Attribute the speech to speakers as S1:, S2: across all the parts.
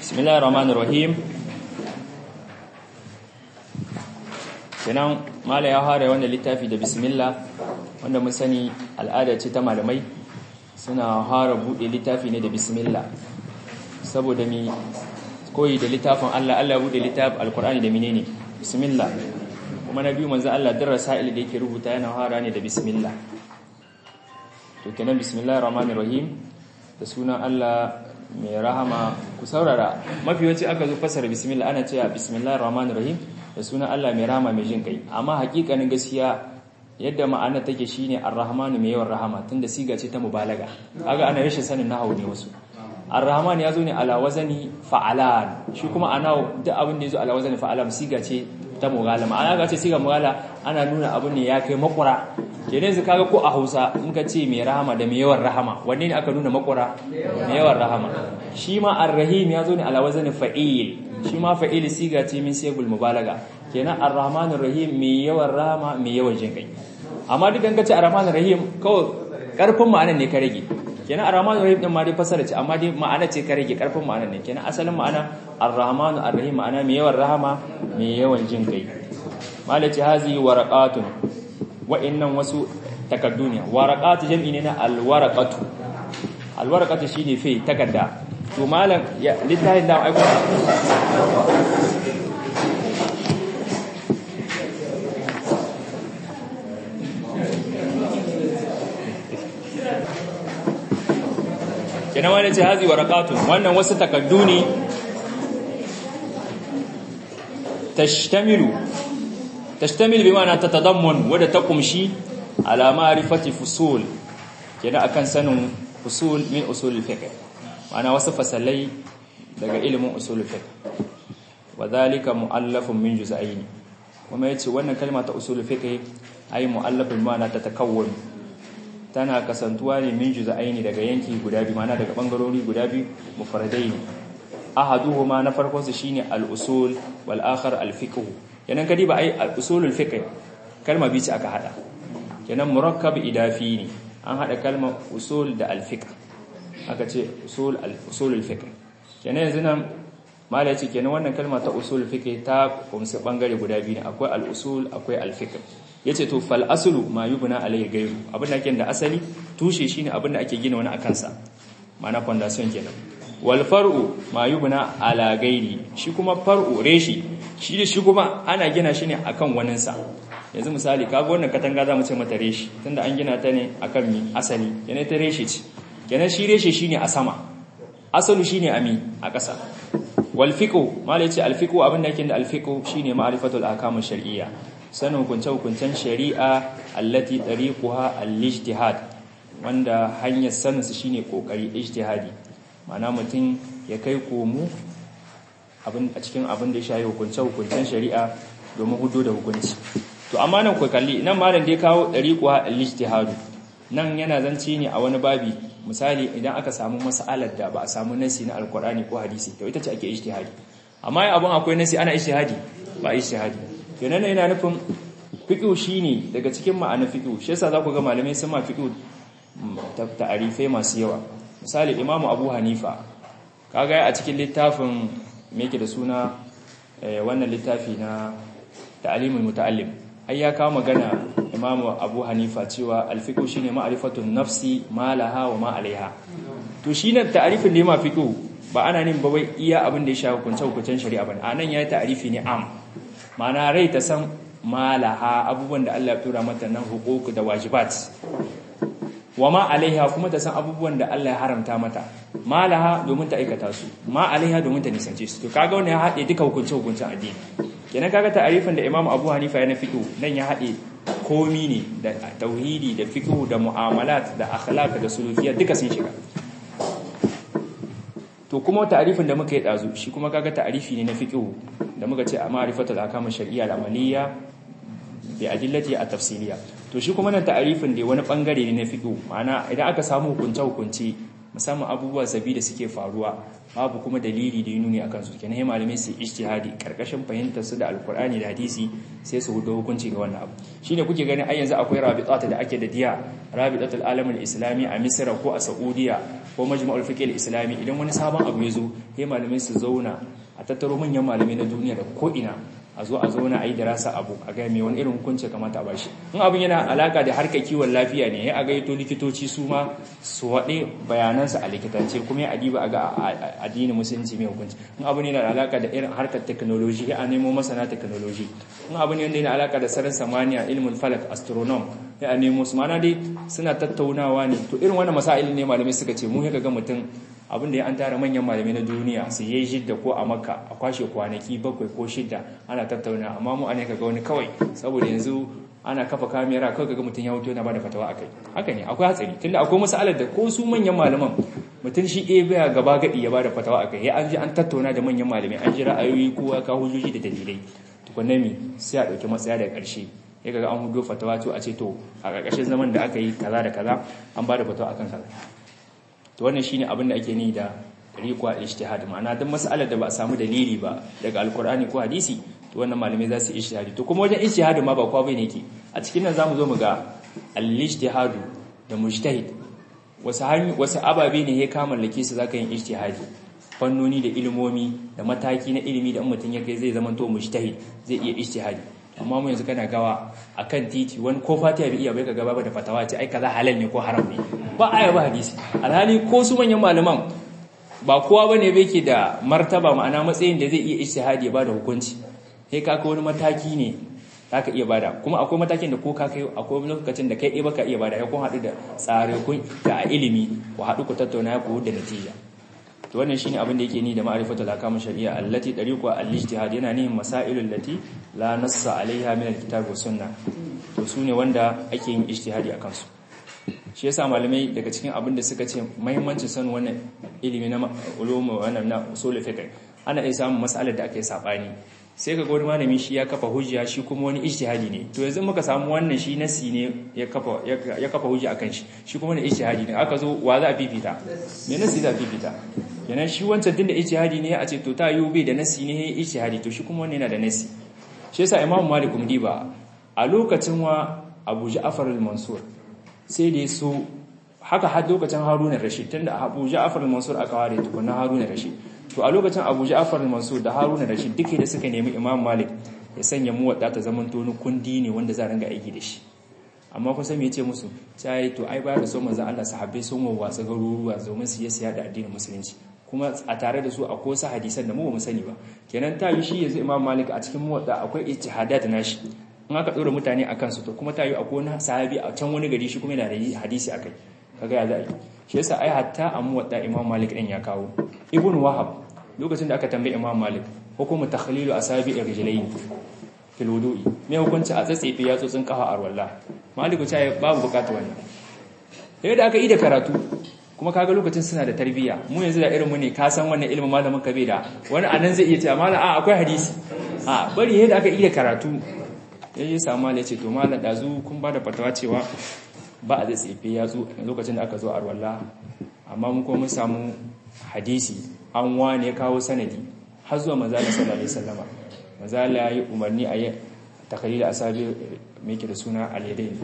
S1: bismillahir rahmanir rahim kenan mala ya hare wannan littafi da bismillah wanda mun sani al'ada ce ta malamai suna hara bude littafi ne da bismillah saboda mi koyi da littafin Allah Allah bude littafin alkur'ani da menene bismillah kuma na biyu manzo Allah din rasail da yake rubuta yana hara ne da bismillah to kenan bismillahir rahmanir rahim da sunan Allah mai rahama ku saurara mafi yawanci aka zo fasara bismillah ana cewa bismillahir rahmanir rahim da sunan Allah mai rahama mai jin kai amma hakikanin gaskiya yadda ma'ana take shine ar-rahmanu mai yawan rahama tunda siga ce ta mubalaga kaga ana rashin sanin nahwu ne wasu ar-rahman ya zo ne ala wazani fa'alan shi kuma ana duk abin da yazo ala wazani fa'alan siga ce ta mughala ma'ana ga ce siga mughala ana nuna abin ne ya kai makura kenan yanzu kaga ko a Hausa in ka ce mai rahama da mai yawan rahama wanne ne aka nuna makura mai yawan rahama shi ma ar-rahim ya zo ne ala wazani fa'il shi ma fa'il siga ce min sigul mubalaga kenan ar-rahmanur rahim mai yawan rahama mai yawan jinkai amma duk an ka ce ar-rahmanur rahim kawai karfin ma'anar ne ka rage kenan ar-rahmanur rahim din ma dai fasara ce amma dai ma'ana ce ka rage karfin ma'anar ne kenan asalin ma'ana ar-rahmanu ar-rahim ma'ana mai yawan rahama mai yawan jinkai malaci hazi waraqatun wa'annan wasu takaddu ne waraqatu jam'i ne na al-waraqatu al-waraqatu shine fe takadda to malam ya littafin da aiko kenan wani ce hazi warakatun wannan wasu takaddu ne tashtamilu tashtamilu bi ma'ana tatadammun wadda ta kumshi ala ma'rifati fusul kenan akan sanin fusul min usul fiqh ma'ana wasu fasalai daga ilimin usul fiqh wa dhalika mu'allafun min juz'ain kuma yace wannan kalma ta usul fiqh ai mu'allafun ma'ana ta takawwun tana kasantuwa ne min juz'aini daga yanki guda biyu mana daga bangarori guda biyu mufradaini ahaduhuma na farkon su shine al-usul wal akhar al-fiqh kenan kadi ba ai al-usulul fiqh kalma biyu ce aka hada kenan murakkab idafi ne an hada kalma usul da al-fiqh aka ce usul al-usulul fiqh kenan yanzu nan mala ce kenan wannan kalma ta usulul fiqh ta kumsa bangare guda biyu ne akwai al-usul akwai al-fiqh yace to fal aslu ma yubna alayhi gairu abin da ake da asali tushe shine abin da ake gina wani akan sa ma'ana foundation kenan wal far'u ma yubna ala gairi shi kuma far'u reshi shi da shi kuma ana gina shi ne akan wanin sa yanzu misali kaga wannan katanga zamu ce mata reshi tunda an gina ta ne akan mi asali yana ta reshi ce kenan shi reshe shine a sama asalu shine ami a ƙasa wal fiqhu malai ce al fiqhu abin da yake da al fiqhu shine ma'rifatul ahkam shar'iyya sanin hukunce-hukuncen shari'a allati tariquha al-ijtihad wanda hanyar sanin su shine kokari ijtihadi ma'ana mutum ya kai komo abin a cikin abin da ya shayi hukunce-hukuncen shari'a domin hudo da hukunci to amma nan ku kalli nan malam dai kawo tariquha al-ijtihad nan yana zanci ne a wani babi misali idan aka samu mas'alar da ba a samu nasi na alqur'ani ko hadisi to ita ce ake ijtihadi amma abin akwai nasi ana ijtihadi ba ijtihadi kenan yana nufin fiqh shine daga cikin ma'anar fiqh shi yasa zaku ga malamai sun ma fiqh ta'arifai masu yawa misali imamu abu hanifa kaga a cikin littafin me yake da suna wannan littafi na ta'limul muta'allim ai ya kawo magana imamu abu hanifa cewa al-fiqh shine ma'rifatun nafsi ma laha wa ma alaiha to shine ta'arifin da ma fiqh ba ana nin ba wai iya abin da ya shafi hukunce hukuncen shari'a bane anan yayi ta'arifi ne am mana rai ta san malaha abubuwan da Allah ya tura mata nan hukuku da wajibat wa ma alaiha kuma ta san abubuwan da Allah ya haramta mata malaha domin ta aikata su ma alaiha domin ta nisance su to kaga wannan ya haɗe duka hukunce hukuncen addini kenan kaga ta'arifin da Imam Abu Hanifa ya na fiqh nan ya haɗe komi ne da tauhidi da fiqh da mu'amalat da akhlaq da sulukiyya duka sun shiga to kuma ta'arifin da muka yi dazu shi kuma kaga ta'arifi ne na fiqh da muka ce a ma'rifatul ahkam shar'iyya al-amaliyya bi adillati at-tafsiliyya to shi kuma nan ta'arifin da wani bangare ne na fiqh ma'ana idan aka samu hukunce hukunce musamman abubuwa sabi da suke faruwa babu kuma dalili da nuni akan su kenan sai malamai su ijtihadi karkashin fahimtar su da alkur'ani da hadisi sai su hudo hukunci ga wannan abu shine kuke ganin ai yanzu akwai rabitata da ake da diya rabitatul alamul islami a misra ko a saudiya ko majma'ul fiqh islami idan wani sabon abu ya zo sai malamai su zauna a tattaro manyan malamai na duniya da ko ina a zo a zauna a yi darasa abu a ga mai wani irin hukunci kamata a bashi in abin yana alaka da harkar kiwon lafiya ne ya a gaito likitoci su ma su waɗe bayanansa a likitance kuma ya adiba a ga addinin musulunci mai hukunci in abin yana alaka da irin harkar technology ya a nemo masana technology in abin yana alaka da sararin samaniya ilmin falak astronom ya a nemo su mana dai suna tattaunawa ne to irin wannan masail ne malamai suka ce mu ya ga mutum abin da ya an tara manyan malamai na duniya su yi shidda ko a makka a kwashe kwanaki bakwai ko shidda ana tattauna amma mu ne kaga wani kawai saboda yanzu ana kafa kamera kawai kaga mutum ya hoto yana bada fatawa akai haka ne akwai hatsari tunda akwai masalar da ko su manyan malaman mutum shi ɗaya baya gaba gadi ya bada fatawa akai ya an ji an tattauna da manyan malamai an ji ra'ayoyi kowa ka hujjoji da dalilai tukunna mi sai a ɗauki matsaya daga ƙarshe ya kaga an hudo fatawa to a ce to a ƙarƙashin zaman da aka yi kaza da kaza an bada fatawa akan kaza to wannan shine abin da ake ni da riqwa ijtihad ma'ana duk mas'alar da ba a samu dalili ba daga alkur'ani ko hadisi to wannan malamai za su ijtihadi to kuma wajen ijtihad ma ba kwa bane yake a cikin nan zamu zo mu ga al-ijtihad da mujtahid wasu hanyu wasu ababe ne ya kama lake su zaka yin ijtihadi fannoni da ilimomi da mataki na ilimi da mutum ya kai zai zama to mujtahid zai iya ijtihadi amma mu yanzu kana gawa akan titi wani ko fatiha bai iya bai ka gaba da fatawa ce ai kaza halal ne ko haram ne ba aya ba hadisi alhali ko su manyan malaman ba kowa bane bai ke da martaba ma'ana matsayin da zai iya ijtihadi ya bada hukunci sai ka kai wani mataki ne zaka iya bada kuma akwai matakin da ko ka kai akwai lokacin da kai ɗaya baka iya bada ya kun haɗu da tsare kun da ilimi ku haɗu ku tattauna ku da natija to wannan shine abin da yake ni da ma'rifatul ahkam shari'a allati dariqu al-ijtihad yana nihin masailul lati la nassa alaiha min al-kitab wa sunnah to sune wanda ake yin ijtihadi akan su shi yasa malamai daga cikin abin da suka ce muhimmancin sanin wannan ilimi na ulum wannan na usul fiqh ana iya samun mas'alar da ake sabani sai ka wani malami shi ya kafa hujja shi kuma wani ijtihadi ne to yanzu muka samu wannan shi nasi ne ya kafa ya kafa hujja akan shi shi kuma ne ijtihadi ne aka zo wa za a fifita me nasi za a fifita kenan shi wancan din da ijtihadi ne a ce to ta yiwu bai da nasi ne ijtihadi to shi kuma wannan yana da nasi shi yasa imamu malik diba a lokacin wa abu ja'far al-mansur sai da so haka har lokacin haruna rashid tunda abu ja'far al-mansur aka ware tukunna haruna rashid to a lokacin abu ja'far al-mansur da haruna rashid duke da suka nemi imam malik ya sanya mu wadda ta zaman to kundi ne wanda za ranga aiki da shi amma kun san me yace musu sai to ai baya da so manzo Allah sahabbai sun wawwatsa garuruwa domin su yi siya da addinin musulunci kuma a tare da su akwai wasu hadisan da mu ba mu sani ba kenan ta yi shi yanzu imam malik a cikin muwadda akwai ijtihadat nashi in aka dora mutane akan su to kuma ta yi akwai wani sahabi a can wani gari shi kuma yana da hadisi akai kaga ya za a yi shi yasa ai hatta a muwadda imam malik din ya kawo ibn wahab lokacin da aka tambaye imam malik hukumu takhlilu asabi rijlayn fil wudu'i me hukunci a tsatsefe ya tsotsin kafa arwalla maliku ta babu bukata wannan sai da aka yi da karatu kuma kaga lokacin suna da tarbiyya mu yanzu da irin mu ne ka san wannan ilimin malamin ka bai da wani anan zai iya cewa malam a akwai hadisi a bari yadda aka yi da karatu ya yi samu ya ce to malam dazu kun ba da fatawa cewa ba a tsefe ya zo lokacin da aka zo arwalla amma mun kuma mun samu hadisi an wane ya kawo sanadi har zuwa manzala sallallahu alaihi wasallama manzala ya yi umarni a yi takalila asabi mai ke da suna al-yadayn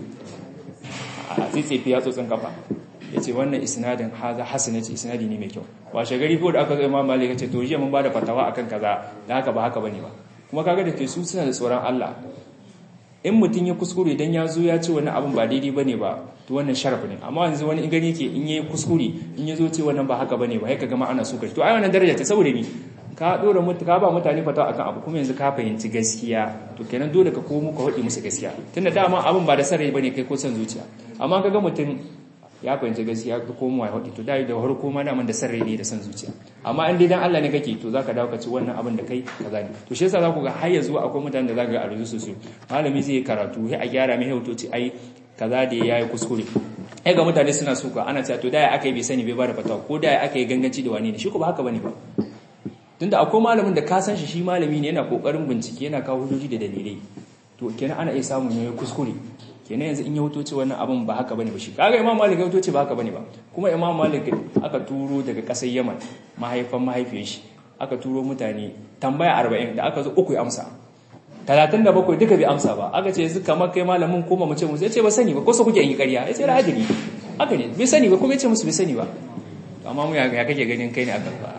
S1: a tsitsefe ya tsotsin kafa ya ce wannan isnadin haza hasana ce isnadi ne mai kyau washe gari ko da aka zo imam malik ce to jiya mun bada fatawa akan kaza da haka ba haka bane ba kuma kaga da ke su suna da tsoron Allah in mutum ya kuskure dan ya zo ya ce wani abin ba daidai bane ba to wannan sharaf ne amma yanzu wani in gani yake in yayi kuskure in ya zo ce wannan ba haka bane ba sai kaga ma ana so kai to ai wannan daraja ta saboda ni ka dora mutu ka ba mutane fatawa akan abu kuma yanzu ka fahimci gaskiya to kenan dole ka komo ka hodi musu gaskiya tunda dama abin ba da sarrai bane kai ko san zuciya amma kaga mutum ya fahimci gaskiya ka komo ya hodi to dai da farko ma daman da sarrai ne da san zuciya amma in dai dan Allah ne kake to zaka dawo ka ci wannan abin da kai kaza ne to shi yasa za ku ga har yanzu akwai mutanen da zaka ga a rubutu su malami zai karatu sai a gyara mai hotoci ai kaza da yayi kuskure ai ga mutane suna suka ana cewa to da aka yi bai sani bai ba da fatawa ko da aka yi ganganci da wani ne shi ko ba haka bane ba tunda akwai malamin da ka san shi shi malami ne yana kokarin bincike yana kawo hujjoji da dalilai to kenan ana iya samun ne kuskure kenan yanzu in ya wuto ce wannan abin ba haka bane ba shi kaga imam malik ya wuto ce ba haka bane ba kuma imam malik aka turo daga kasar yaman mahaifan mahaifiyar shi aka turo mutane tambaya 40 da aka zo uku ya amsa 37 duka bai amsa ba aka ce yanzu kamar kai malamin kuma mu ce musu ya ce ba sani ba ko so kuke yi ƙarya ya ce ra'adili haka ne bai sani ba kuma ya ce musu bai sani ba amma mu ya kake ganin kai ne akan ba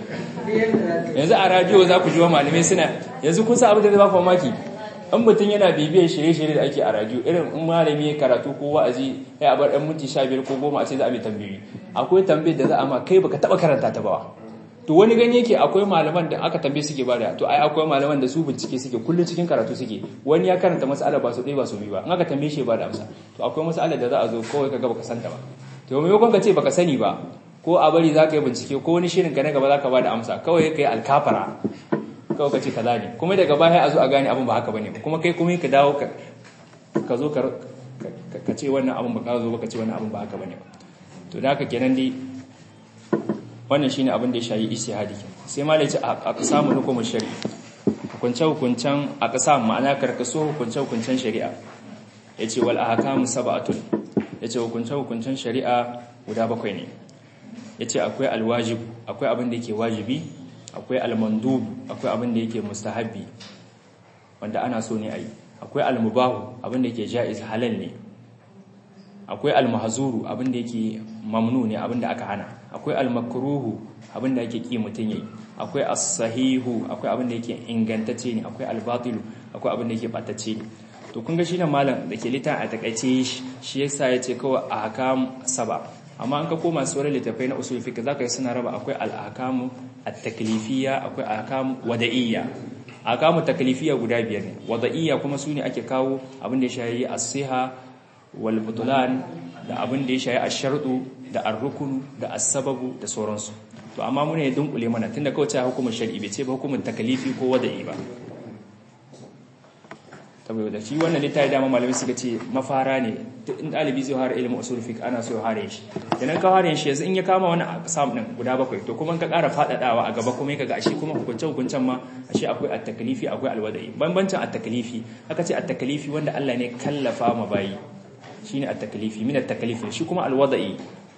S1: yanzu a radio za ku ji wa malamai suna yanzu kun sa abin da zai ba ku mamaki in mutum yana bibiyar shirye-shirye da ake a radio irin in malami ya karatu ko wa'azi ya bar ɗan minti sha biyar ko goma a ce za a mai tambayi akwai tambayar da za a ma kai baka taɓa karanta ta ba to wani gani yake akwai malaman da aka tambaye suke bada to ai akwai malaman da su bincike suke kullum cikin karatu suke wani ya karanta mas'ala ba su ɗaya ba su biyu ba in aka tambaye shi ba da amsa to akwai mas'ala da za a zo kawai kaga baka santa ba to maimakon ka ce baka sani ba ko a bari za ka yi bincike ko wani shirin ka na gaba za ka ba da amsa kawai ka yi alkafara kawai ka ce kaza ne kuma daga baya a zo a gane abin ba haka bane kuma kai kuma ka dawo ka zo ka ce wannan abin ba ka zo ba ka ce wannan abin ba haka bane to da haka kenan dai wannan shine abin da ya shayi istihadi sai malai ce a samu hukumar shari'a hukunce hukuncen a kasa ma'ana karkaso hukunce hukuncen shari'a yace wal ahkamu sab'atun yace hukunce hukuncen shari'a guda bakwai ne yace akwai alwajib akwai abin da yake wajibi akwai almandub akwai abin da yake mustahabi wanda ana so ne ayi akwai almubahu abin da yake jaiz halal ne akwai almahzuru abin da yake mamnu ne abin da aka hana akwai almakruhu abin da yake ki mutun yayi akwai as-sahihu akwai abin da yake ingantacce ne akwai albatilu akwai abin da yake batacce ne to kun ga shine malam da ke lita a takaice shi yasa yace kawai ahkam saba amma an ka koma sauran littafai na usul fiqh zaka yi suna raba akwai al-ahkamu at-taklifiyya akwai ahkamu wada'iyya ahkamu taklifiyya guda biyar ne wada'iyya kuma sune ake kawo abin da ya shayi as-siha wal butlan da abin da ya shayi ash-shartu da ar-rukun da as-sababu da sauransu to amma mun ne dunkule mana tunda kawai ta hukumar shar'i bai ce ba hukumar taklifi ko wada'i ba saboda shi wannan littafi dama malamai suka ce mafara ne in dalibi zai fara ilimin usul fiqh ana so ya fara shi idan ka fara shi yanzu in ya kama wani aqsam din guda bakwai to kuma ka ƙara fadadawa a gaba kuma kaga ashe kuma hukunce hukuncen ma ashe akwai at-taklifi akwai al-wada'i bambancin at-taklifi aka ce at-taklifi wanda Allah ne kallafa ma bayi shine at-taklifi min at-taklif shi kuma al-wada'i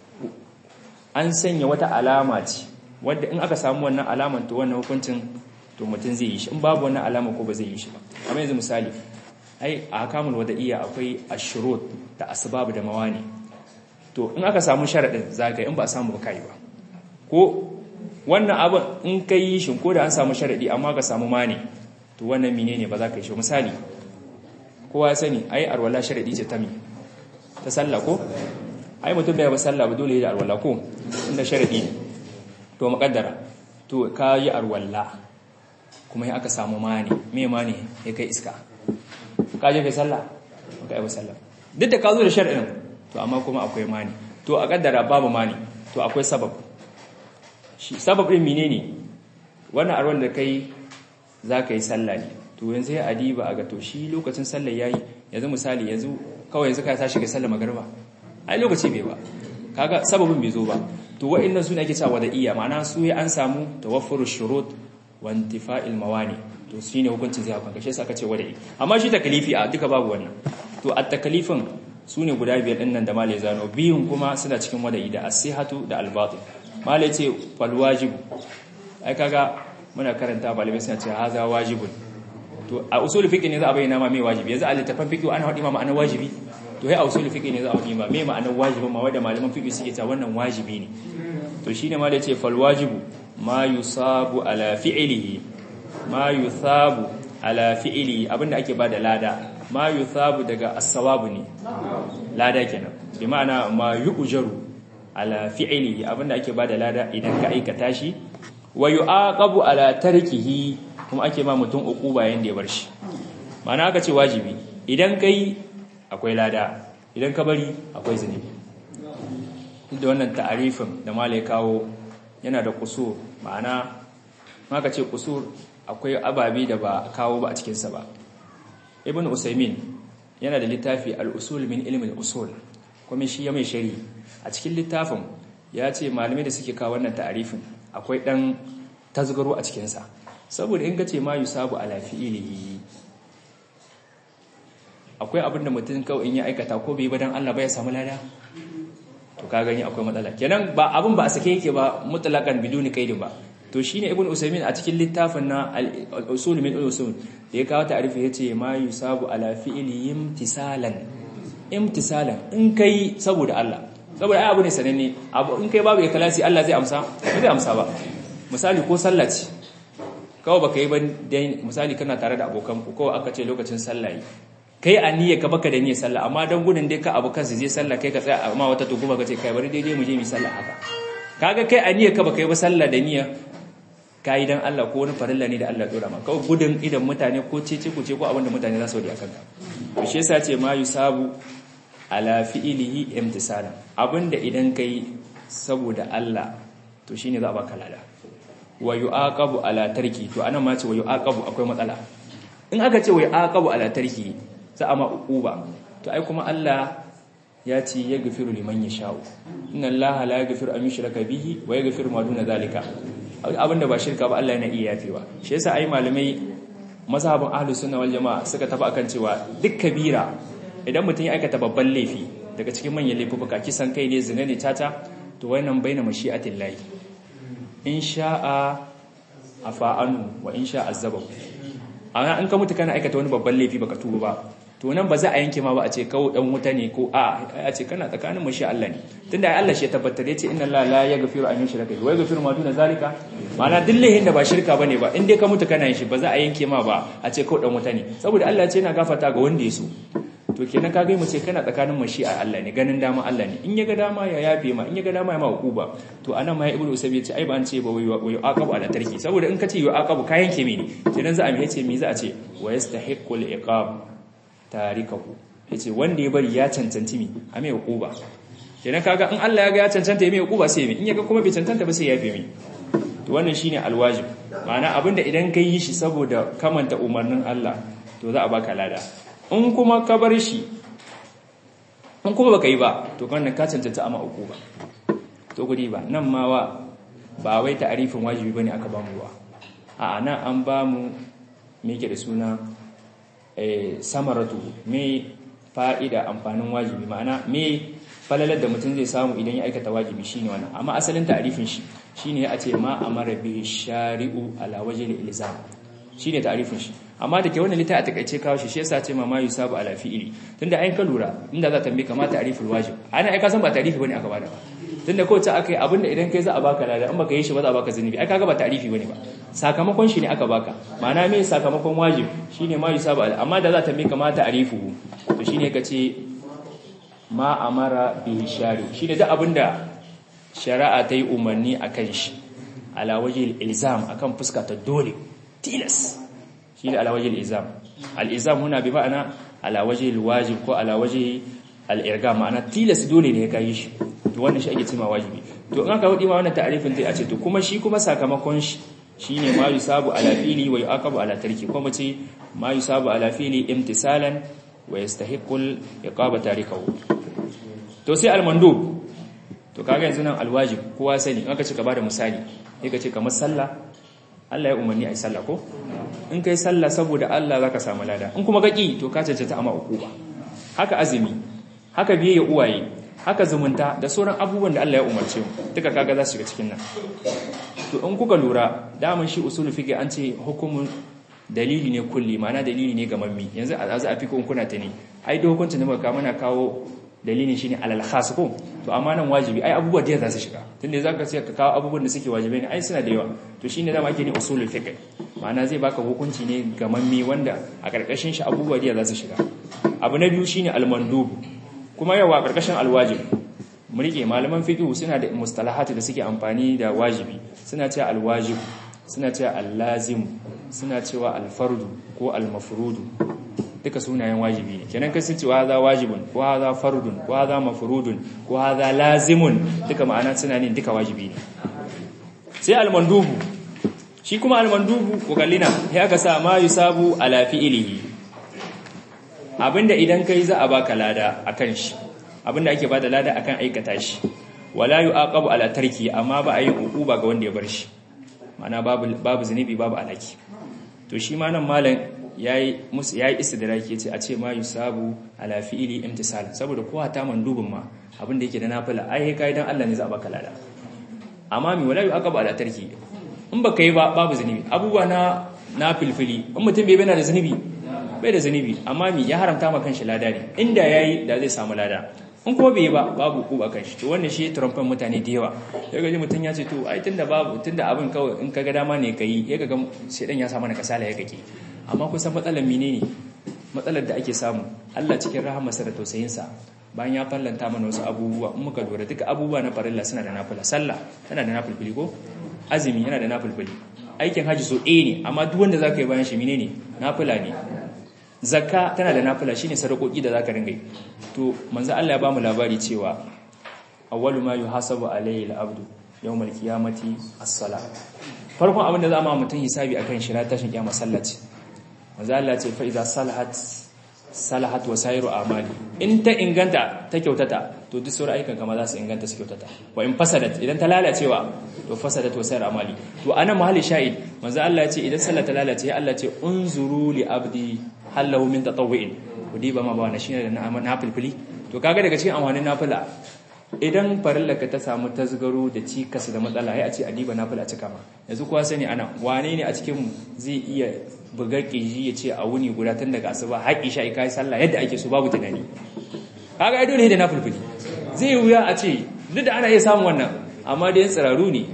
S1: an sanya wata alama ce wanda in aka samu wannan alaman to wannan hukuncin to mutum zai yi shi in babu wannan alama ko ba zai yi shi ba amma yanzu misali ai a hakamul wada'iyya akwai ashurut da asbab da mawani to in aka samu sharadin zaka in ba a samu ba kai ba ko wannan abin in kai yi shin ko da an samu sharadi amma ka samu mani to wannan menene ba za ka yi shi misali kowa ya sani ai arwala sharadi ce ta mi ta sallah ko ai mutum bai ba sallah ba dole ya arwala ko inda sharadi ne to muqaddara to ka yi arwala kuma ya aka samu mani me mani ya kai iska ka je kai sallah ka yi sallah duk da ka zo da shar'in to amma kuma akwai mani to a kaddara babu mani to akwai sabab shi sabab din menene wannan arwan da kai za ka yi sallah ne to yanzu ya adiba a ga to shi lokacin sallah yayi yanzu misali yanzu kawai yanzu ka tashi ga sallah magriba ai lokaci bai ba kaga sababin bai zo ba to wa'annan su ne ake cewa da iya ma'ana su ya an samu tawaffuru shurut wa intifa'il mawani to shi ne hukuncin zai hakan kashe aka ce wada'i amma shi takalifi a duka babu wannan to a takalifin su ne guda biyar ɗin nan da malai zano biyun kuma suna cikin wada'i da asihatu da albatin malai ce falwajibu ai kaga muna karanta malamai suna ce haza wajibun to a usul fiqh ne za a bayyana ma me wajibi yanzu a littafin fiqh ana hadi ma ma'anar wajibi to sai a usul fiqh ne za a bayyana ma me ma'anar wajibin ma wanda malaman fiqh suke ta wannan wajibi ne to shine malai ce falwajibu ma yusabu ala fi'lihi ma yuthabu ala fi'li abinda ake bada lada ma yuthabu daga as-sawabu ne lada kenan bi ma'ana ma yu'jaru ala fi'li abinda ake bada lada idan ka aikata shi wa yu'aqabu ala tarkihi kuma ake ma mutum uquba yanda ya bar shi ma'ana aka ce wajibi idan kai akwai lada idan ka bari akwai zunubi da wannan ta'arifin da malai kawo yana da kusur ma'ana maka ce kusur akwai ababe da ba kawo ba a cikinsa ba ibn usaimin yana da littafi al-usul min ilmin usul kuma shi ya mai shari a cikin littafin ya ce malamai da suke kawo wannan ta'arifin akwai dan tasgaro a cikinsa saboda in ka ce ma yusabu ala fi'ilihi akwai akwai abin da mutum kawai in ya aikata ko bai ba dan Allah ba ya samu lada to ka gani akwai matsala kenan ba abin ba a sake yake ba mutlaqan biduni kaidin ba to shine ibn usaymin a cikin littafin na al-usul min al-usul da ya kawo ta'arifi yace ma yusabu ala fi'li imtisalan imtisalan in kai saboda Allah saboda ai abu ne sananne abu in kai babu ikhlasi Allah zai amsa ba zai amsa ba misali ko sallah ce kawai baka yi ba dai misali kana tare da abokan ku kawai aka ce lokacin sallah yi kai a niyya ka baka da niyyar sallah amma dan gudun dai ka abu kansu je sallah kai ka tsaya amma wata tuguma ka ce kai bari daidai mu je mu sallah haka kaga kai a niyya ka baka yi ba sallah da niyya kai dan Allah ko wani farilla ne da Allah dora maka kawai gudun idan mutane ko cece ku ce ko abin da mutane za su yi akan ka to shi yasa ce ma yusabu ala fi'ilihi imtisalan abinda idan kai saboda Allah to shine za a baka lada wa yu'aqabu ala tarki to anan ma ce wa yu'aqabu akwai matsala in aka ce wa yu'aqabu ala tarki za a ma uquba to ai kuma Allah ya ce ya gafiru liman yasha'u inna Allah la yaghfiru an yushraka bihi wa yaghfiru ma duna zalika abinda ba shirka ba Allah yana iya yafewa shi yasa ai malamai mazhabin ahlus sunna wal jamaa suka tafi akan cewa duk kabira idan mutum ya aikata babban laifi daga cikin manyan laifuka kisan kai ne zina ne tata to wannan baina mashi'atin lahi in sha'a afa'anu wa in sha'a azabahu amma in ka mutu kana aikata wani babban laifi baka tuba ba to nan ba za a yanke ma ba a ce kawo dan wuta ne ko a a ce kana tsakanin mashi Allah ne tunda ai Allah shi ya tabbatar yace inna Allah la yaghfiru an yushraka bihi wa yaghfiru ma duna zalika ma'ana duk laifin da ba shirka bane ba in dai ka mutu kana yin shi ba za a yanke ma ba a ce kawo dan wuta ne saboda Allah ya ce yana gafarta ga wanda ya so to kenan ka gai mu ce kana tsakanin mashi'a Allah ne ganin dama Allah ne in ya ga dama ya yafe ma in ya ga dama ya ma hukuba to anan ma ibnu usabi ya ce ai ba an ce ba wai wai aqabu ala tarki saboda in ka ce aqabu ka yanke mini kenan za a mi yace me za a ce wa yastahiqqul iqab tarikahu yace wanda ya bari ya cancanci mi a mai hukuba kenan kaga in Allah ya ga ya cancanta ya mai hukuba sai mi in ya ga kuma bai cancanta ba sai ya yafe mi to wannan shine alwajib ma'ana abinda idan ka yi shi saboda kamanta umarnin Allah to za a baka lada in kuma ka bar shi in kuma baka yi ba to kan ka cancanta ama uku ba to gudi ba nan ma wa ba wai ta'arifin wajibi bane aka ba mu ba a nan an ba mu me yake da suna eh samaratu me fa'ida amfanin wajibi ma'ana me falalar da mutum zai samu idan ya aikata wajibi shine wannan amma asalin ta'arifin shi shine a ce ma amara bi shari'u ala wajhi ilzam shine ta'arifin shi amma da ke wannan littafi a takaice kawo shi shi yasa ce ma yusabu ala fi'ili tunda ayin ka lura inda za ta tambaye kama ta'riful wajib ana ai ka san ba ta'rifi bane aka bada ba tunda ko ta akai abinda idan kai za a baka lada in baka yi shi ba za a baka zunubi ai kaga ba ta'rifi bane ba sakamakon shi ne aka baka ma'ana me sakamakon wajib shine ma yusabu ala amma da za ta tambaye kama ta'rifu to shine kace ma amara bihi shari shine duk abinda shari'a ta yi umarni akan shi ala wajhil ilzam akan fuska ta dole tilas shi ne alawajin izam al'izam huna bi ma'ana alawajin wajib ko alawajin al'irga ma'ana tilas dole ne ya kayi shi to wannan shi ake cima wajibi to in aka hudu ma wannan ta'arifin zai a ce to kuma shi kuma sakamakon shi shi ne ma yi sabu alafili wa yi akabu ala tarki kuma ce ma yi sabu alafili imtisalan wa ya stahiqul iqaba tarikahu to sai almandub to kaga yanzu nan alwajib kowa sani in aka ce ka bada misali sai ka ce kamar sallah Allah ya umarni a yi sallah ko in kai sallah saboda Allah zaka samu lada in kuma kaki to ka cancanta ama ukuba haka azumi haka biye uwaye haka zumunta da sauran abubuwan da Allah ya umarce mu duka kaga za su shiga cikin nan to in kuka lura daman shi usul fiqh an ce hukumun dalili ne kulli ma'ana dalili ne ga mammi yanzu a za a fi kuna ta ne ai da hukuncin da muka muna kawo dalilin shine alal khas ko to amma nan wajibi ai abubuwa da za su shiga tunda zaka sai ka kawo abubuwan da suke wajibai ne ai suna da yawa to shine da ake ne usulul fiqh ma'ana zai baka hukunci ne ga mammi wanda a karkashin shi abubuwa da za su shiga abu na biyu shine al-mandub kuma yawa karkashin al-wajib mu rike malaman fiqh suna da mustalahat da suke amfani da wajibi suna cewa al-wajib suna cewa al-lazim suna cewa al-fardu ko al-mafrudu duka sunayen wajibi ne kenan kai sun ce wa hadha wajibun ko hadha fardun ko hadha mafrudun ko hadha lazimun duka ma'ana suna ne duka wajibi ne sai al-mandubu shi kuma al-mandubu ko kallina sai aka sa ma yusabu ala fi'lihi abinda idan kai za a baka lada akan shi abinda ake bada lada akan aikata shi wala yu'aqabu ala tarki amma ba a yi uquba ga wanda ya bar shi ma'ana babu babu zunubi babu alaki to shi ma nan malam yayi musu yayi istidraki yace a ce ma yusabu ala fi'li imtisal saboda ko ta mandubin ma abin da yake da nafila ai kai dan Allah ne za a baka lada amma mi wala yu'aqabu ala tarki in baka yi ba babu zunubi abubuwa na na filfili in mutum bai bana da zunubi bai da zunubi amma mi ya haramta ma kanshi lada ne inda yayi da zai samu lada in ko bai ba babu ku ba kanshi to wannan shi trumpen mutane da yawa ya gaji mutum ya ce to ai tunda babu tunda abin kawai in kaga dama ne kai ya ga shedan ya samu na kasala ya kake amma kusan matsalar menene matsalar da ake samu Allah cikin rahamarsa da tausayinsa bayan ya fallanta mana wasu abubuwa in muka lura duka abubuwa na farilla suna da nafila sallah tana da nafilfili ko azumi yana da nafilfili aikin haji so ɗaya ne amma duk wanda zaka yi bayan shi menene nafila ne zakka tana da nafila shine sadakoki da zaka ringa yi to manzo Allah ya bamu labari cewa awwalu ma yuhasabu alayhi al-abdu yawmal qiyamati as-salah farkon abin da za mu mutum hisabi akan shi ranar tashin kiyama sallaci manzo Allah ce fa idza salahat salahat wa sayru amali in ta inganta ta kyautata to duk sauran ayyukan kama za su inganta su kyautata wa in fasadat idan ta lalacewa to fasadat wa sayru amali to ana mahalli shahid manzo Allah ya ce idan sallah ta lalace Allah ce unzuru li abdi hallahu min tatawwu'in ku diba ma ba na shine da na filfili to kaga daga cikin amfanin nafila idan farillaka ta samu tasgaro da cikas da matsala ya a ce adiba nafila cika ma yanzu kuwa sani ana wane ne a cikin zai iya bugar kirji ya ce a wuni guda tun daga asuba haƙi sha kai sallah yadda ake so babu tunani kaga ai dole da nafilfili zai wuya a ce duk da ana iya samun wannan amma dai tsiraru ne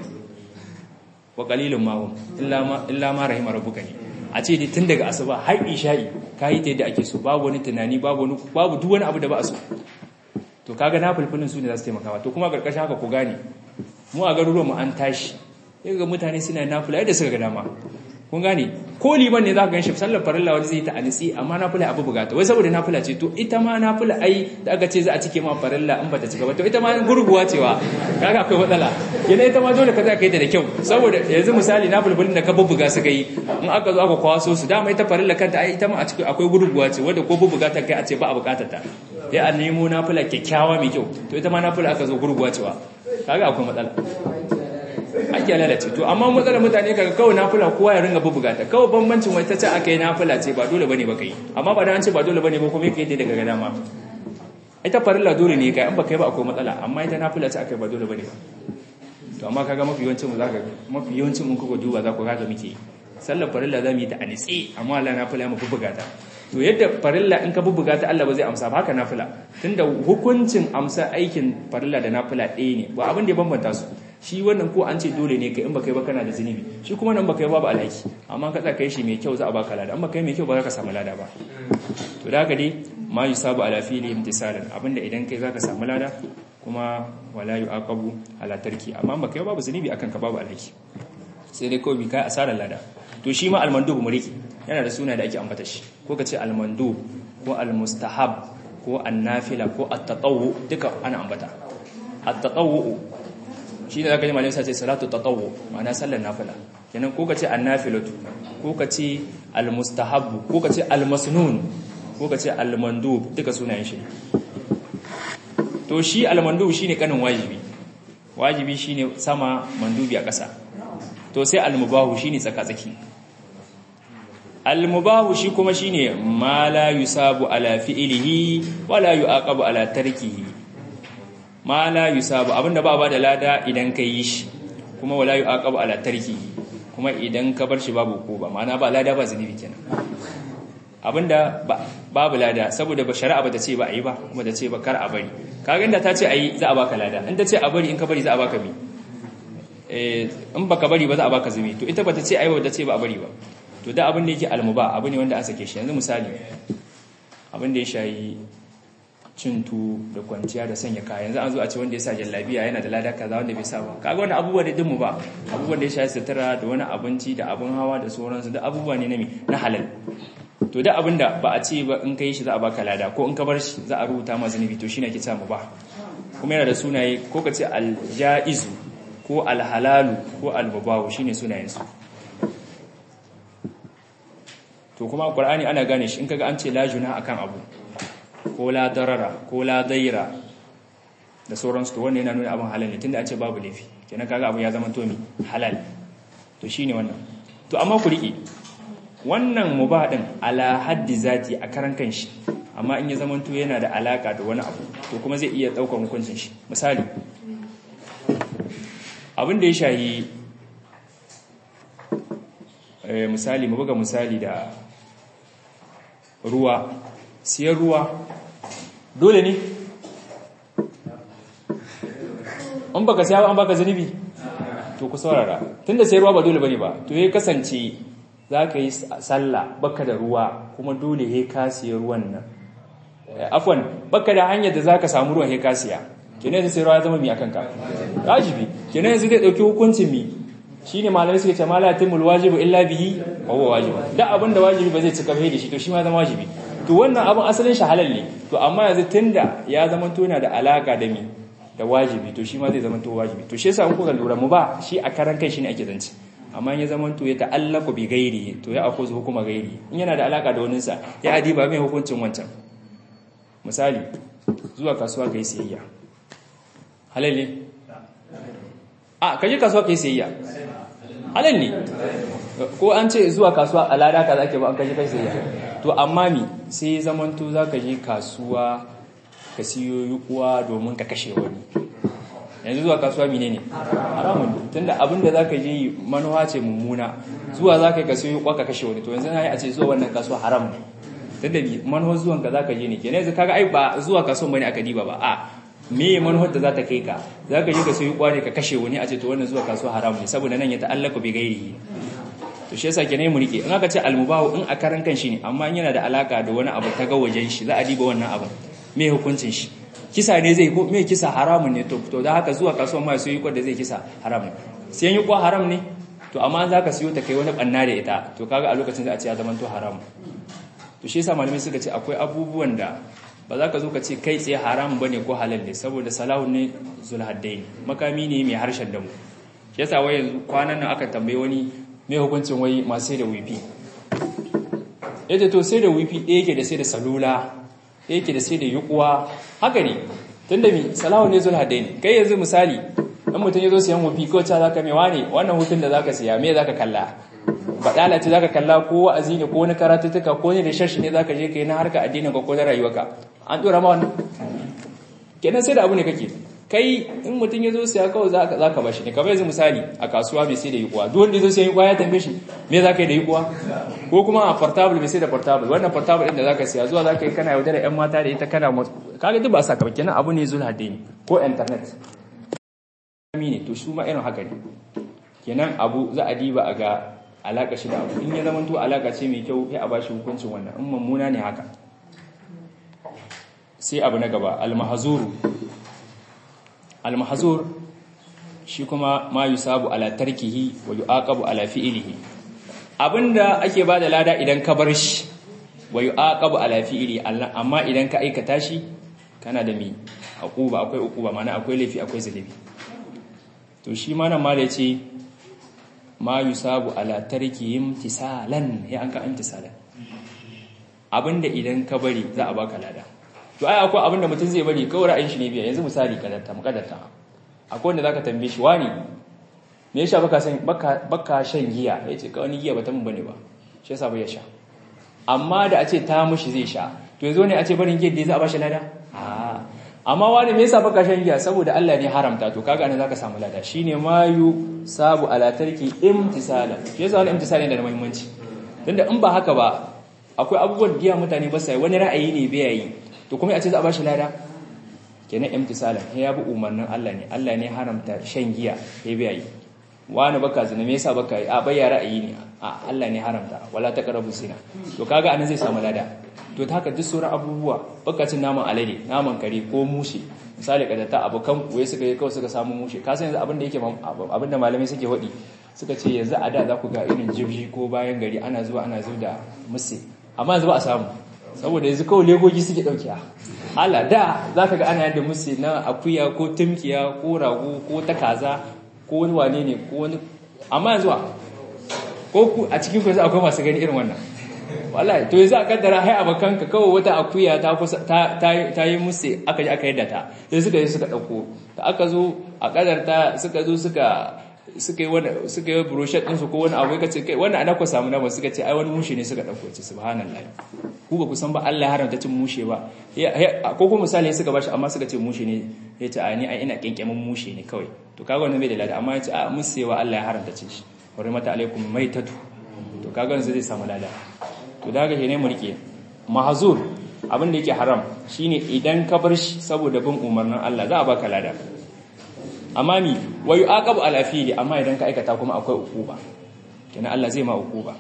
S1: wa qalilun ma hum illa ma illa ma rahima rabbuka ne a ce dai tun daga asuba haƙi sha'i kai ta yadda ake so babu wani tunani babu wani babu duk wani abu da ba a so to kaga na fulfulin su ne za su taimaka to kuma karkashin haka ku gane mu a garuruwan mu an tashi sai ga mutane suna nafila yadda suka ga dama kun gane ko liman ne za ka ganshi sallar farilla wani zai ta anisi amma nafila abu bugata wai saboda nafila ce to ita ma nafila ai da aka ce za a cike ma farilla in bata cika ba to ita ma gurguwa cewa kaga akwai matsala kenan ita ma dole ka za ka yi ta da kyau saboda yanzu misali nafilfilin da ka bubbuga suka yi in aka zo aka kwaso su dama ita farilla kanta ai ita ma a cikin akwai gurguwa ce wanda ko bubbuga ta kai a ce ba a bukatar ta ya a nemo nafila kyakkyawa mai kyau to ita ma nafila aka zo gurguwa cewa kaga akwai matsala ake lalace to amma matsalar mutane kaga kawai nafila kowa ya ringa bubuga ta kawai bambancin wai ta ce aka yi nafila ce ba dole bane ba kai amma ba da an ce ba dole bane ba kuma yake daga ga dama ita farilla dole ne kai in ba kai ba akwai matsala amma ita nafila ce aka yi ba dole bane ba to amma kaga mafi yawancin mu zaka mafi yawancin mun kuka duba za ku kaga muke sallar farilla za mu yi ta a nitsi amma Allah nafila mu bubuga ta to yadda farilla in ka bubuga ta Allah ba zai amsa ba haka nafila tunda hukuncin amsa aikin farilla da nafila ɗaya ne ba abin da ya bambanta su shi wannan ko an ce dole ne kai in baka yi ba kana da zunubi shi kuma nan baka yi babu alhaki amma ka tsaka shi mai kyau za a baka lada amma kai mai kyau ba za ka samu lada ba to da haka dai ma yusabu ala fili imtisalan abinda idan kai zaka samu lada kuma wala yuaqabu ala tarki amma baka yi babu zunubi akan ka babu alhaki sai dai kawai bi kai asarar lada to shi ma almandub muriki yana da suna da ake ambata shi ko ka ce almandub ko almustahab ko annafila ko at-tatawwu duka ana ambata at-tatawwu shi ne zaka ji malamai sace salatu tatawwu ma'ana sallar nafila kenan ko ka ce annafilatu ko ka ce almustahabbu ko ka ce almasnun ko ka ce almandub duka sunayen shi to shi almandub shine kanin wajibi wajibi shine sama mandubi a ƙasa to sai almubahu shine tsaka-tsaki almubahu shi kuma shine ma la yusabu ala fi'lihi wala yu'aqabu ala tarkihi ma la yusabu abinda ba ba da lada idan ka yi shi kuma wala yu'aqabu ala tarkihi kuma idan ka bar shi babu ko ba ma'ana ba lada ba zunubi kenan abinda babu lada saboda ba shari'a ba ta ce ba a yi ba kuma ta ce ba kar a bari kaga inda ta ce a yi za a baka lada in ta ce a bari in ka bari za a baka mi in baka bari ba za a baka zumi to ita ba ta ce a yi ba ta ce ba a bari ba to da abin da yake almuba abu ne wanda an sake shi yanzu misali abin da ya shayi cintu da kwanciya da sanya kaya yanzu an zo a ce wanda ya sa jallabiya yana da lada kaza wanda bai sa ba kaga wani abubuwa da dinmu ba abubuwan da ya shayi sutura da wani abinci da abin hawa da sauransu da abubuwa ne na na halal to da abin da ba a ce ba in ka yi shi za a baka lada ko in ka bar shi za a rubuta ma zunubi to shine ake samu ba kuma yana da sunaye ko ka ce aljaizu ko alhalalu ko almubahu shine sunayen su to kuma qur'ani ana gane shi in kaga an ce la juna akan abu ko la darara ko la daira da sauransu to wannan yana nuna abin halal ne tunda an ce babu laifi kenan kaga abu ya zama to mi halal to shine wannan to amma ku rike wannan mubah din ala haddi zati a karan kanshi amma in ya zamanto yana da alaka da wani abu to kuma zai iya daukar hukuncin shi misali abin da ya shahi misali mu buga misali da ruwa siyan ruwa dole ne an baka siya an baka zunubi to ku saurara tunda sai ruwa ba dole bane ba to ya kasance za ka yi sallah baka da ruwa kuma dole ya ka siya ruwan nan afwan baka da hanyar da za ka samu ruwan ya ka siya kenan yanzu sai ruwa ya zama mi akan ka wajibi kenan yanzu zai dauki hukuncin mi shine malamai suke ce mala timul wajibu illa bihi wa huwa wajib da abin da wajibi ba zai cika bai da shi to shi ma zama wajibi to wannan abin asalin shi halal ne to amma yanzu tunda ya zama to yana da alaka da mi da wajibi to shi ma zai zama to wajibi to shi yasa in kuka lura mu ba shi a karan kai shine ake zance amma ya zama to ya ta'allaku bi gairi to ya akuzu hukuma gairi in yana da alaka da wani sa ya adiba mai hukuncin wancan misali zuwa kasuwa kai siyayya halal ne a kaje kasuwa kai siyayya halal ne ko an ce zuwa kasuwa a lada ka zake ba an kaje kai siyayya to amma mi sai zaman to zaka je kasuwa ka siyo yukuwa domin ka kashe wani yanzu zuwa kasuwa mine ne haramun tunda abinda za ka je manuwa ce mummuna zuwa za ka yi ka siyo yukuwa ka kashe wani to yanzu na yi a ce zuwa wannan kasuwa haram ne tunda manuwar zuwan ka za ka je ne kenan yanzu kaga ai ba zuwa kasuwan bane aka diba ba a me manuwar da za ta kai ka za ka je ka siyo yukuwa ne ka kashe wani a ce to wannan zuwa kasuwa haram ne saboda nan ya ta'allaka bi gairi to shi yasa kenan mu rike in aka ce almubahu in a karan kan shi ne amma yana da alaka da wani abu ta ga wajen shi za a diba wannan abu me hukuncin shi kisa ne zai ko me kisa haramun ne to to da haka zuwa kasuwa mai soyi da zai kisa haram sai yi kwa haram ne to amma za ka siyo ta kai wani banna da ita to kaga a lokacin za a ce ya zama to haram to shi yasa malamai suka ce akwai abubuwan da ba za ka zo ka ce kai tsaye haramun bane ko halal ne saboda salahun ne zulhaddain makami ne mai harshen damu shi yasa wai yanzu kwanan nan aka tambaye wani me hukuncin wai masu sai da wifi yace to sai da wifi ɗaya yake da sai da salula yake da sai da yukuwa haka ne tunda mi salahu ne zul hadain kai yanzu misali in mutum yazo siyan wufi ko ta zaka mai wane wannan hutun da zaka siya me zaka kalla badala ce zaka kalla ko wa'azi ne ko wani karatutuka ko ne da shashi ne zaka je kai na harka addinin ka ko da rayuwarka an dora ma wannan kenan sai da abu ne kake kai in mutum yazo siya kawai zaka zaka bashi ne kamar yanzu misali a kasuwa mai sai da yukuwa duk wanda yazo siyan yukuwa ya tambaye shi me zaka yi da yukuwa ko kuma a portable mai sai da portable wannan portable din da zaka siya zuwa zaka yi kana yaudara ƴan mata da ita kana kaga duk ba sa ka kenan abu ne zuwa hadini ko internet ne to su ma irin haka ne kenan abu za a diba a ga alaka shi da abu in ya zama to alaka ce mai kyau sai a bashi hukuncin wannan in mummuna ne haka sai abu na gaba al-mahzuru al-mahzur shi kuma ma yusabu ala tarkihi wa yuaqabu ala fi'lihi abinda ake bada lada idan ka bar shi wa yuaqabu ala fi'li amma idan ka aikata shi kana da mi akuba akwai ukuba mana akwai laifi akwai zalibi to shi ma nan mala yace ma yusabu ala tarkihim tisalan ya an ka intisalan abinda idan ka bari za a baka lada to ai akwai abinda mutum zai bari kawai ra'ayin shi ne biya yanzu misali kadarta mukadarta akwai wanda zaka tambaye shi wani me yasa baka san baka baka shan giya yace ka wani giya bata mun bane ba shi yasa bai sha amma da a ce ta mushi zai sha to yanzu ne a ce barin giya da za a bashi lada a amma wani me yasa baka shan giya saboda Allah ne haramta to kaga anan zaka samu lada shine mayu sabu ala tarki imtisala shi yasa wannan imtisali yana da muhimmanci tunda in ba haka ba akwai abubuwan giya mutane ba sai wani ra'ayi ne bai yi to kuma a ce za a bashi lada kenan imtisalan ya bi umarnin Allah ne Allah ne haramta shan giya ya bai yi wani baka zina me yasa baka yi a bai ra'ayi ne a Allah ne haramta wala taqrabu zina to kaga anan zai samu lada to ta haka duk sauran abubuwa baka cin naman alade naman kare ko mushe misali kada ta abokan kuwa suka yi kawai suka samu mushe ka san yanzu abin da yake abin da malamai suke hodi suka ce yanzu a da za ku ga irin jirgi ko bayan gari ana zuwa ana zuwa da musse amma yanzu ba a samu saboda yanzu kawai legogi suke daukiya hala da za ka ga ana yadda musse na akuya ko tumkiya ko rago ko ta kaza ko wani wane ne ko wani amma yanzu ko ku a cikin ku akwai masu gani irin wannan wallahi to yanzu a kaddara hai abakan ka kawai wata akuya ta kusa ta ta yi musse aka ji aka yadda ta sai suka yi suka dauko da aka zo a kaddarta suka zo suka suka yi wani suka yi brochure din su ko wani abu kace kai wannan ana ku samu na ba suka ce ai wani mushe ne suka dauko ce subhanallahi ku ba ku san ba Allah ya haramta cin mushe ba ko ko misali suka bashi amma suka ce mushe ne ya ce a ni ai ina kenkemin mushe ne kawai to kaga wannan bai da lada amma ya ce a musewa Allah ya haramta cin shi hurmata alaikum maitatu to kaga yanzu zai samu lada to daga shi ne mu rike mahzur abin da yake haram shine idan ka bar shi saboda bin umarnin Allah za a baka lada amma mi wa yu'aqabu ala fi'li amma idan ka aikata kuma akwai ukuba kenan Allah zai ma ukuba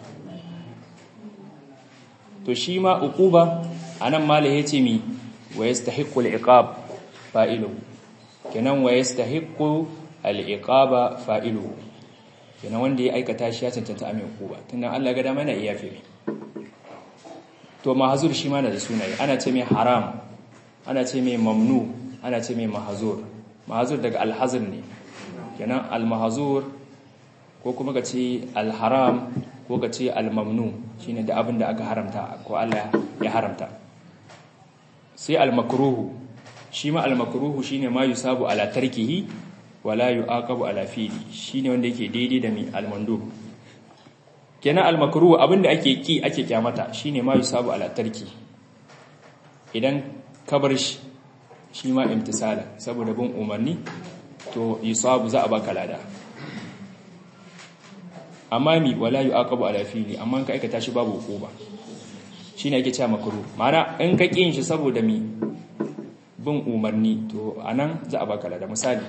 S1: to shi ma ukuba anan malai yace mi wa yastahiqqu al-iqab fa'iluhu kenan wa yastahiqqu al-iqaba fa'iluhu kenan wanda ya aikata shi ya cancanta amin ukuba tunda Allah ga dama yana iya fi to mahzur shi ma na da sunaye ana ce mai haram ana ce mai mamnu ana ce mai mahzur mahzur daga alhazr ne kenan almahzur ko kuma ka ce alharam ko ka ce almamnu shine da abin da aka haramta ko Allah ya haramta sai almakruhu shi ma almakruhu shine ma yusabu ala tarkihi wala yu'aqabu ala fi'li shine wanda yake daidai da mi almandub kenan almakruhu abinda ake ki ake kyamata shine ma yusabu ala tarki idan ka bar shi shi ma imtisala saboda bin umarni to yusabu za a baka lada amma mi wala yu'aqabu ala fi'li amma ka aikata shi babu hukuma shine ake cewa makruh ma'ana in ka kin shi saboda mi bin umarni to anan za a baka lada misali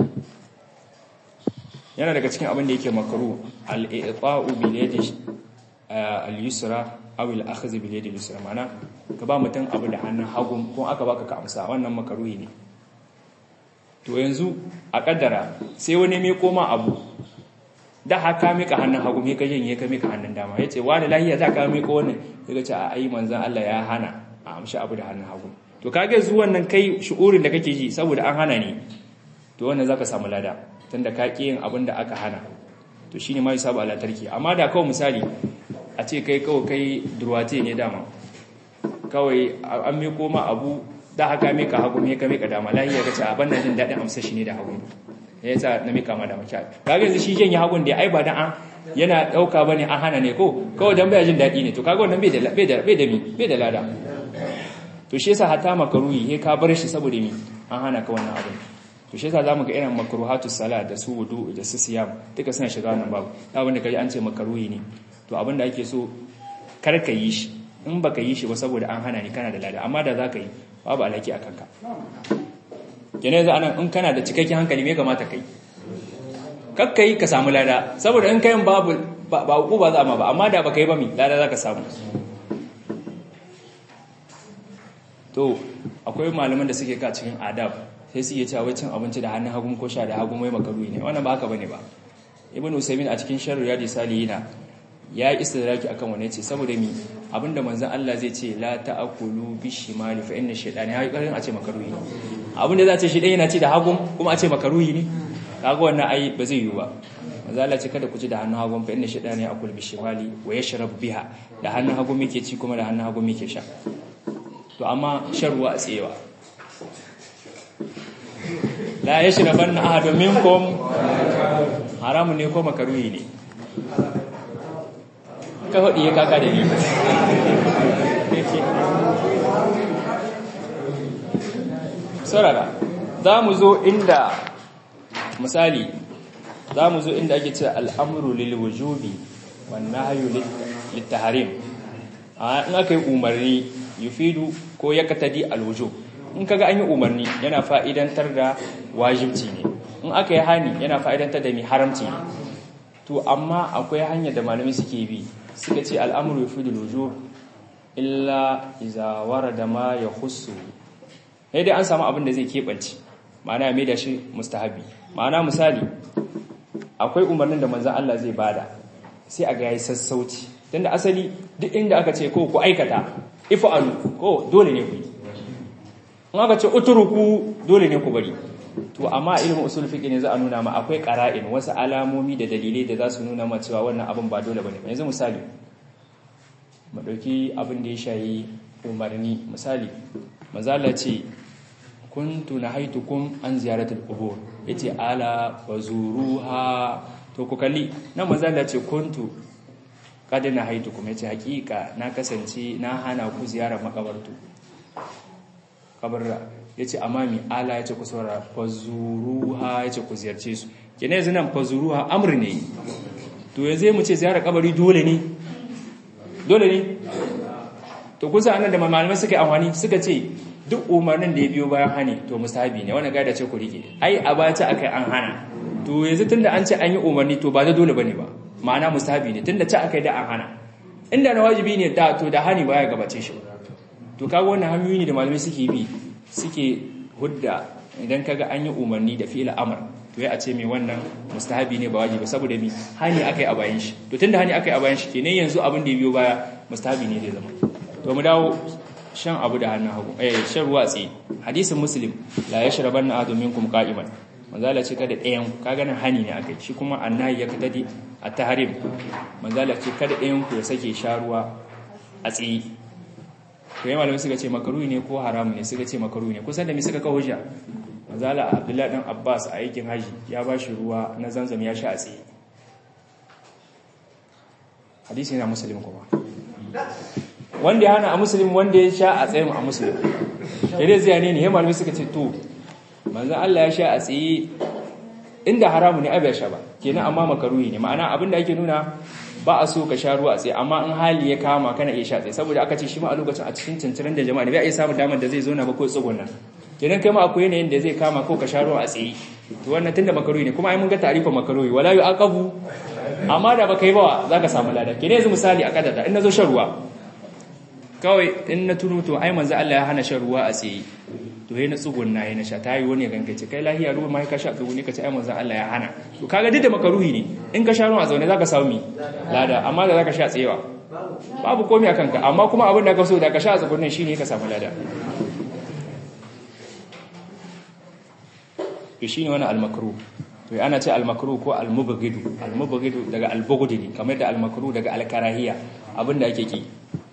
S1: yana daga cikin abin da yake makruh al-i'ta'u bil yadi al-yusra aw al-akhdh bil yadi al-yusra ma'ana ka ba mutum abu da hannun hagu ko aka baka ka amsa wannan makruhi ne to yanzu a kaddara sai wani mai koma abu da haka mika hannun hagu mai ka janye ka mika hannun dama yace wani lahiya za ka mika wannan daga ce a ai manzon Allah ya hana a amshi abu da hannun hagu to kage zuwan nan kai shu'urin da kake ji saboda an hana ne to wannan zaka samu lada tunda ka ki yin abin da aka hana to shine ma yusabu ala tarki amma da kawai misali a ce kai kawai kai durwate ne dama kawai an miko ma abu da haka mika hagu me ka mika dama lahiya ka ce a banna jin dadin amsa shi ne da hagu ya yasa na mika ma dama kyau kaga yanzu shi janye hagun da ai ba dan an yana dauka bane an hana ne ko kawai dan baya jin dadi ne to kaga wannan bai da bai da bai da mi bai da lada to shi yasa hata makaruhi he ka bar shi saboda mi an hana ka wannan abin to shi yasa zamu ga irin makruhatu salat da su wudu da su siyam duka suna shiga wannan babu abin da kaji an ce makaruhi ne to abin da ake so kar ka yi shi in baka yi shi ba saboda an hana ni kana da lada amma da zaka yi babu alaki a kanka kenan yanzu anan in kana da cikakken hankali me kamata kai kakka yi ka samu lada saboda in kayan babu ba ku ba za ma ba amma da baka yi ba mi lada zaka samu to akwai malaman da suke ka cikin adab sai su iya cewa cin abinci da hannun hagu ko sha da hagu mai makaruhi ne wannan ba haka bane ba ibnu usaymin a cikin sharru yadi salihina ya yi istidraki akan wane ce saboda mi abinda manzon Allah zai ce la ta'kulu bishimali fa inna shaytana ya karin a ce makaruhi ne abinda za ce shi dai yana ci da hagun kuma a ce makaruhi ne kaga wannan ai ba zai yi ba manzon Allah ce kada ku ci da hannun hagun fa inna shaytana ya'kulu bishimali wa yashrab biha da hannun hagun muke ci kuma da hannun hagun muke sha to amma shan ruwa a tsewa la yashrabanna ahadun minkum haramun ne ko makaruhi ne ka faɗi ya kaka da ni sarara za mu zo inda misali za mu zo inda ake ce al'amuru lilwujubi wannan hayu littaharim in aka yi umarni yufidu ko ya katadi alwujub in kaga an yi umarni yana fa'idantar da wajibci ne in aka yi hani yana fa'idantar da mai haramci ne to amma akwai hanyar da malamai suke bi suka ce al'amuru fi dulujo illa izawara da ma ya husu dai an samu abin da zai keɓance ma'ana mai da shi mustahabi ma'ana misali akwai umarnin da manzan Allah zai bada sai a ga yayi sassauci tunda asali duk inda aka ce ko ku aikata ifa'alu ko dole ne ku yi in aka ce uturuku dole ne ku bari to amma ilimin usul fiqh ne za a nuna ma akwai qara'in wasu alamomi da dalilai da za su nuna ma cewa wannan abin ba dole bane yanzu misali mu dauki abin da ya shayi umarni misali mazala ce kuntu nahaitukum an ziyaratul qubur yace ala fazuruha to ku kalli nan manzo Allah ce kuntu qad na haitu kuma yace hakika na kasance na hana ku ziyarar makabartu kabarra yace amma mi ala yace ku saurara fazuruha yace ku ziyarce su kene yanzu nan fazuruha amr ne to yanzu mu ce ziyarar kabari dole ne dole ne to kusa anan da malamai suka yi amfani suka ce duk umarnin da ya biyo bayan hani to musahabi ne wannan gaida ce ku rike ai a bata akai an hana to yanzu tunda an ce an yi umarni to ba da dole bane ba ma'ana musahabi ne tunda ci akai da an hana inda na wajibi ne da to da hani baya gabace shi to kaga wannan hanyoyi ne da malamai suke bi suke hudda idan kaga an yi umarni da fi'il amr to ya a ce mai wannan mustahabi ne ba wajibi saboda mi hani akai a bayan shi to tunda hani akai a bayan shi kenan yanzu abin da ya biyo baya mustahabi ne zai zama to mu dawo shan abu da hannun hagu eh shan ruwa tsaye hadisin muslim la yashrabanna ahadun minkum qa'iman manzala ce kada ɗayan kaga nan hani ne akai shi kuma annahi ya kadadi at-tahrim manzala ce kada ɗayan ku ya sake sha ruwa a tsaye to yayin malamai suka ce makaruhi ne ko haramu ne suka ce makaruhi ne kusan da me suka kawo hujja manzala abdullahi dan abbas a aikin haji ya ba shi ruwa na zanzam ya sha a tsaye hadisi yana muslim kuma wanda ya hana a muslim wanda ya sha a tsayin a muslim yadda zai ne ne ya malamai suka ce to manzan Allah ya sha a tsaye inda haramu ne abu ya sha ba kenan amma makaruhi ne ma'ana abinda ake nuna ba a so ka sha ruwa a tsaye amma in hali ya kama kana iya sha tsaye saboda aka ce shi ma a lokacin a cikin cincirin da jama'a ne bai iya samun damar da zai zo na ba ko tsugun nan kenan kai ma akwai yanayin da zai kama ko ka sha ruwa a tsaye to wannan tunda makaruhi ne kuma ai mun ga tarifa makaruhi wala yu aqabu amma da baka yi ba za ka samu lada kenan yanzu misali a kadada in nazo shan ruwa kawai in na tuno to ai manzo Allah ya hana shan ruwa a tsaye to yayin tsugun na yayin sha tayi wani ganka ce kai lahiya ruwa mai ka sha tsugun ne ka ce ai manzo Allah ya hana to kaga duk da makaruhi ne in ka sha ruwa a zaune zaka samu mi lada amma da zaka sha tsayewa babu komai a kanka amma kuma abin da ka so da ka sha a tsugun shine ka samu lada to shine wani al-makruh to ana ce al-makruh ko al-mubghidu al-mubghidu daga al-bughd ne kamar da al-makruh daga al-karahiya abinda ake ki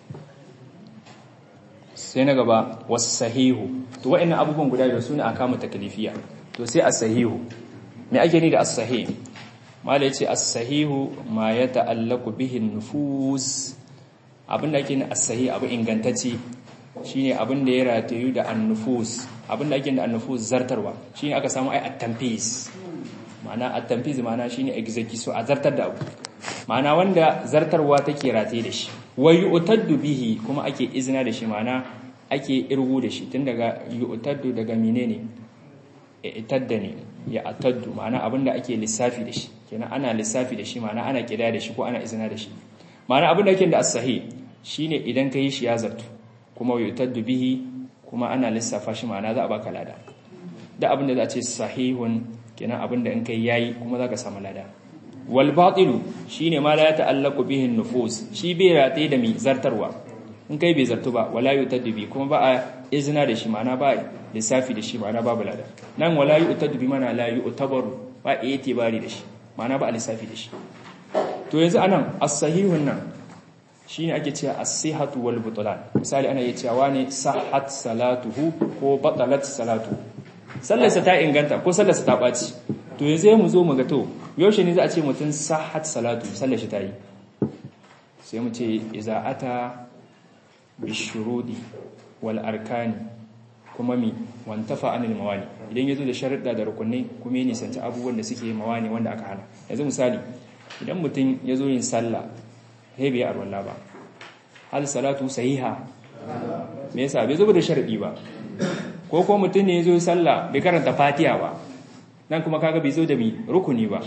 S1: sai na gaba was-sahihu to wa'annan abubuwan guda biyu sune akamu taklifiya to sai as-sahihu me ake ni da as-sahih mala yace as-sahihu ma yata'allaqu bihi an-nufuz abinda ake ni as-sahih abu ingantacce shine abin da ya ratayu da an-nufus abin da ake da an-nufus zartarwa shine aka samu ai at-tanfiz ma'ana at-tanfiz ma'ana shine execution a zartar da abu ma'ana wanda zartarwa take rataye da shi wa yu'taddu bihi kuma ake izina da shi ma'ana ake irgu da shi tun daga yu'taddu daga menene itadda ne ya ataddu ma'ana abinda ake lissafi da shi kenan ana lissafi da shi ma'ana ana kida da shi ko ana izina da shi ma'ana abinda ake da as-sahih shine idan kai shi ya zartu kuma yu'taddu bihi kuma ana lissafa shi ma'ana za a baka lada da abinda za a ce sahihun kenan abinda in kai yayi kuma zaka samu lada wal batilu shine ma la ta'allaqu bihi nufus shi bai rataye da mi zartarwa in kai bai zartu ba wala yu'taddu bi kuma ba a izina da shi ma'ana ba lissafi da shi ma'ana babu lada nan wala yu'taddu bi mana la yu'tabaru ba itibari da shi ma'ana ba a lissafi da shi to yanzu anan as-sahihun nan shine ake cewa as-sihhatu wal butlan misali ana iya cewa ne sahhat salatuhu ko batalat salatu sallarsa ta inganta ko sallarsa ta baci to yanzu mu zo mu ga to yaushe ne za a ce mutum sahhat salatu sallar shi ta yi sai mu ce iza ata bishurudi wal arkani kuma mi wantafa anil mawani idan yazo da sharuɗa da rukunai kuma ya nisanci abubuwan da suke mawani wanda aka hana yanzu misali idan mutum yazo yin sallah sai bai arwalla ba hal salatu sahiha me yasa bai zo da sharadi ba ko ko mutum ne yazo sallah bai karanta fatiha ba nan kuma kaga bai zo da mi rukuni ba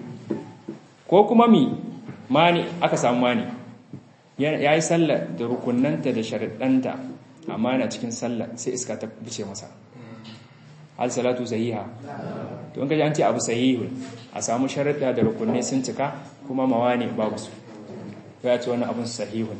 S1: ko kuma mi mani aka samu mani ya yi sallah da rukunanta da sharaɗanta amma yana cikin sallah sai iska ta bice masa hal salatu sahiha to in kaji an ce abu sahihun a samu sharaɗa da rukunne sun cika kuma mawani babu su ya ce wannan abun sahihun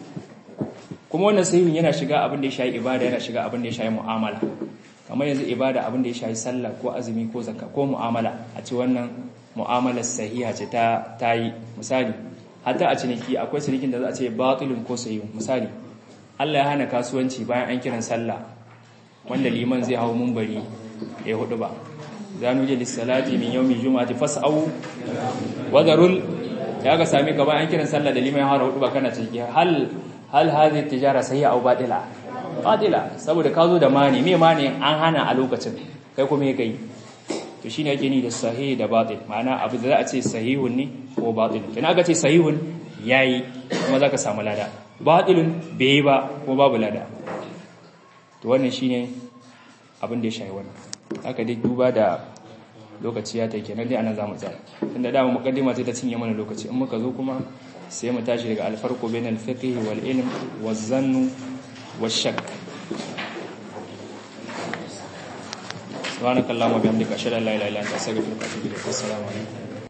S1: kuma wannan sahihun yana shiga abin da ya shayi ibada yana shiga abin da ya shayi mu'amala kamar yanzu ibada abin da ya shayi sallah ko azumi ko zakka ko mu'amala a ce wannan mu'amalar sahiha ce ta tayi misali hatta a ciniki akwai cinikin da za a ce batilun ko sahihun misali Allah ya hana kasuwanci bayan an kiran sallah wanda liman zai hawo munbari ya hudu ba zanu je lissalati min yawmi jumu'ati fas'au wadarul ya ga sami gaba an kiran sallah da liman har hudu ba kana ciki hal hal hadhihi tijara sayya aw batila batila saboda ka zo da mani me mani an hana a lokacin kai kuma ya kai to shine yake ni da sahih da batil ma'ana abu da za a ce sahihun ne ko batil kina aka ce sahihun yayi kuma zaka samu lada batilun bai ba ko babu lada to wannan shine abin da ya shayi wannan haka dai duba da lokaci ya take nan dai anan zamu tsaya tunda da mu mukaddima sai ta cinye mana lokaci in muka zo kuma sai mu tashi daga alfarqu bainal fiqh wal ilm waz zann wash shakk subhanakallahumma bihamdika ashhadu an la ilaha illa anta astaghfiruka wa atubu ilaik assalamu alaikum